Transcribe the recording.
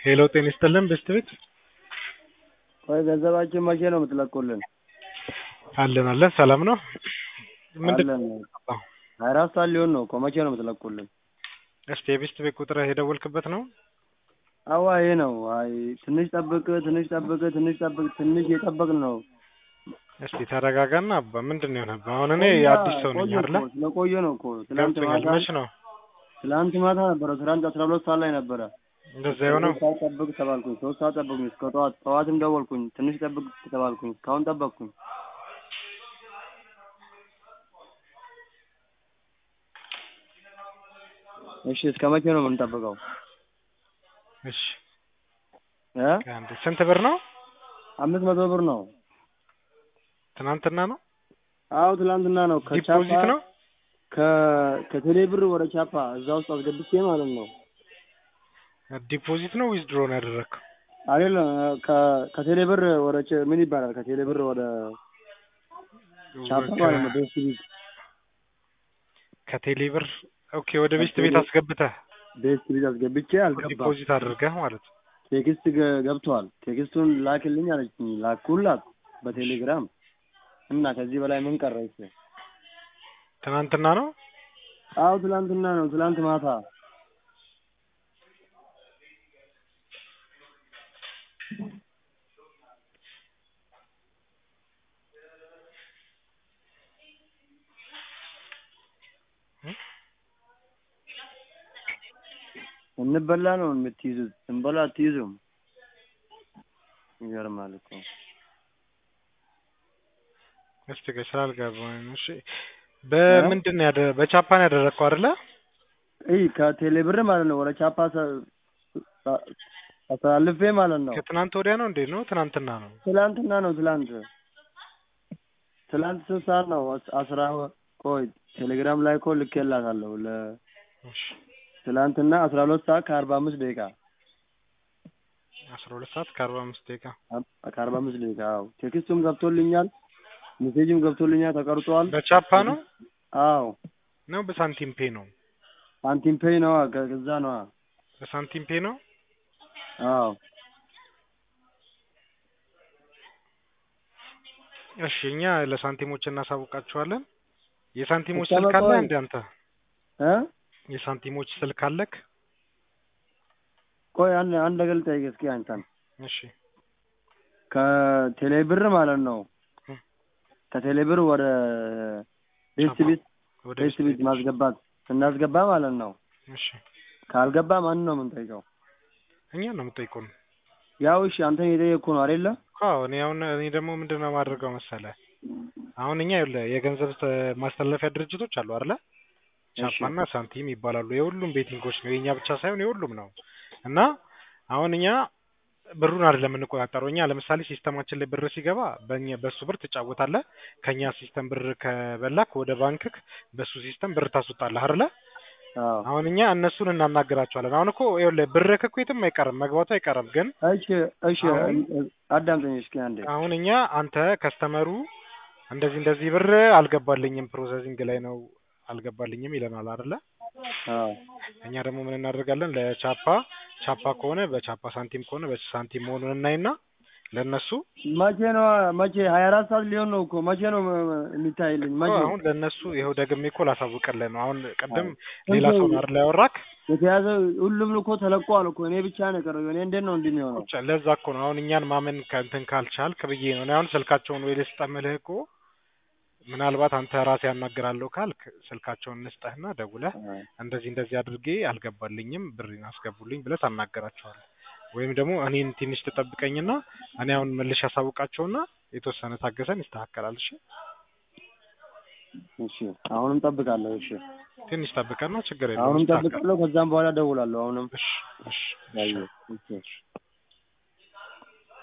ሄሎ ጤና ይስጥልን ቤስት ቤት ቆይ ገንዘባችን መቼ ነው የምትለቁልን? አለን አለን ሰላም ነው ምንድን አለን ሀያ አራት ሰዓት ሊሆን ነው እኮ መቼ ነው የምትለቁልን? እስቲ የቤስት ቤት ቁጥር የደወልክበት ነው አዋ ይሄ ነው። አይ ትንሽ ጠብቅ፣ ትንሽ ጠብቅ፣ ትንሽ ጠብቅ፣ ትንሽ የጠበቅን ነው። እስቲ ተረጋጋና አባ ምንድን ነው የሆነብህ? አሁን እኔ አዲስ ሰው ነኝ ቆየ አይደለ እኮ፣ ስለቆየ ነው እኮ ትላንት ገብቶኛል ማታ መች ነው ትላንት ማታ ነበረ። ትላንት አስራ ሁለት ሰዓት ላይ ነበረ። እንደዛ የሆነው ሶስት ሰዓት ጠብቅ ተባልኩኝ። ሶስት ሰዓት ጠብቁኝ እስከ ጠዋት። ጠዋትም ደወልኩኝ ትንሽ ጠብቅ ተባልኩኝ። እስካሁን ጠበቅኩኝ። እሺ እስከ መቼ ነው የምንጠብቀው? እሺ እ አንዴ ስንት ብር ነው አምስት መቶ ብር ነው። ትናንትና ነው አዎ ትላንትና ነው። ከቻፓ ዲፖዚት ነው ከ ከቴሌ ብር ወደ ቻፓ እዛ ውስጥ አስገብቼ ማለት ነው። ዲፖዚት ነው ዊዝድሮ ነው ያደረግከው አይደለም ከ ከቴሌ ብር ወደ ች- ምን ይባላል? ከቴሌ ብር ወደ ቻፓ ማለት ነው። ቤስት ቢት ከቴሌ ብር ኦኬ ወደ ቤስት ቤት አስገብተህ ቤስት ቢት አስገብቼ አልገባም። ዲፖዚት አድርገህ ማለት ነው ቴክስት ገ- ገብቷል። ቴክስቱን ላክልኝ አለችኝ። ላኩላት በቴሌግራም እና ከዚህ በላይ ምን ቀረች? ትናንትና ነው አዎ ትላንትና ነው። ትላንት ማታ እንበላ ነው የምትይዙት፣ እንበላ አትይዙም። ይገርማል እኮ እስቲ ቆይ ስላልገባኝ ነው። እሺ በምንድን ነው ያደ በቻፓን ያደረግከው አይደለ? ይህ ከቴሌ ብር ማለት ነው ወደ ቻፓ ሰ- አ- አስተላልፌ ማለት ነው። ከትናንት ወዲያ ነው እንዴ ነው ትናንትና ነው? ትላንትና ነው። ትላንት ትላንት ስንት ሰዓት ነው? አስ- አስራ ቆይ ቴሌግራም ላይ እኮ ልኬላታለሁ ለ እሺ ትላንትና አስራ ሁለት ሰዓት ከአርባ አምስት ደቂቃ አስራ ሁለት ሰዓት ከአርባ አምስት ደቂቃ አ- ከአርባ አምስት ደቂቃ አዎ። ቴክስቱም ገብቶልኛል፣ ሜሴጅም ገብቶልኛል፣ ተቀርጿል። በቻፓ ነው አዎ ነው በሳንቲም ፔ ነው? ሳንቲም ፔይ ነዋ፣ ከ- ከዛ ነዋ። በሳንቲም ፔ ነው። አዎ እሺ እኛ ለሳንቲሞች እናሳውቃቸዋለን። የሳንቲሞች እስከ ስልክ አለ መቆይ- እንደ አንተ እ የሳንቲሞች ስልክ አለክ? ቆይ አንድ አንድ ነገር ልጠይቅ እስኪ አንተን እሺ ከቴሌ ብር ማለት ነው እ። ከቴሌ ብር ወደ ቤስት ቻፓ። ቤት ወደ ቤስት ቤት ማስገባት ስናስገባ ማለት ነው እሺ ካልገባ ማንን ነው የምንጠይቀው? እኛ ነው የምጠይቁን። ያው እሺ አንተን የጠየቅኩ ነው አይደለ? አዎ እኔ አሁን እኔ ደግሞ ምንድን ነው የማደርገው መሰለህ አሁን እኛ ይኸውልህ የገንዘብ ተ- ማስተላለፊያ ድርጅቶች አሉ አይደለ? እሺ ቻፓና ሳንቲም ይባላሉ። የሁሉም ቤቲንጎች ነው የኛ ብቻ ሳይሆን የሁሉም ነው። እና አሁን እኛ ብሩን አይደለም የምንቆጣጠረው። እኛ ለምሳሌ ሲስተማችን ላይ ብር ሲገባ በእኛ በሱ ብር ትጫወታለህ። ከኛ ሲስተም ብር ከበላክ ወደ ባንክክ በሱ ሲስተም ብር ታስወጣለህ አይደለ? አዎ አሁን እኛ እነሱን እናናግራቸዋለን። አሁን እኮ ይኸውልህ ብርህ እኮ የትም አይቀርም መግባቱ አይቀርም። ግን እሺ እሺ አሁን- አዳምጠኝ እስኪ አንዴ አሁን እኛ አንተ ከስተመሩ እንደዚህ እንደዚህ ብር አልገባልኝም ፕሮሰሲንግ ላይ ነው አልገባልኝም ይለናል አይደለ? አዎ እኛ ደግሞ ምን እናደርጋለን ለቻፓ ቻፓ ከሆነ በቻፓ ሳንቲም ከሆነ በሳንቲም መሆኑን እናይና ለነሱ መቼ ነው መቼ ሀያ አራት ሰዓት ሊሆን ነው እኮ መቼ ነው ም- ም- የሚታይልኝ መቼ አሁን ለነሱ ይኸው ደግሜ እኮ ላሳውቅልህ ነው። አሁን ቅድም አዎ። ሌላ ሰው ነው አይደል ያወራክ? የተያዘ ሁሉም እኮ ተለቋል እኮ እኔ ብቻ ነው የቀረው እኔ እንዴት ነው እንዲህ የሚሆነው ቁጭ ለዛ እኮ ነው አሁን እኛን ማመን ከእንትን ካልቻልክ ብዬ ነው። እኔ አሁን ስልካቸውን ወይ ልስጠምልህ እኮ ምናልባት አንተ ራሴ ያናግራለሁ ካልክ ስልካቸውን እንስጠህና ደውለህ እንደዚህ እንደዚህ አድርጌ አልገባልኝም ብሬን አስገቡልኝ ብለህ ታናገራቸዋለህ። ወይም ደግሞ እኔን ትንሽ ትጠብቀኝና እኔ አሁን መልሼ ያሳውቃቸውና የተወሰነ ታገሰን ይስተካከላል። እሺ እሺ አሁንም ጠብቃለሁ እሺ ትንሽ ጠብቀና ችግር የለውም አሁንም ይስተካከላል። ጠብቃለሁ ከዛም በኋላ ደውላለሁ አሁንም እሺ እሺ እሺ ያየሁ እሺ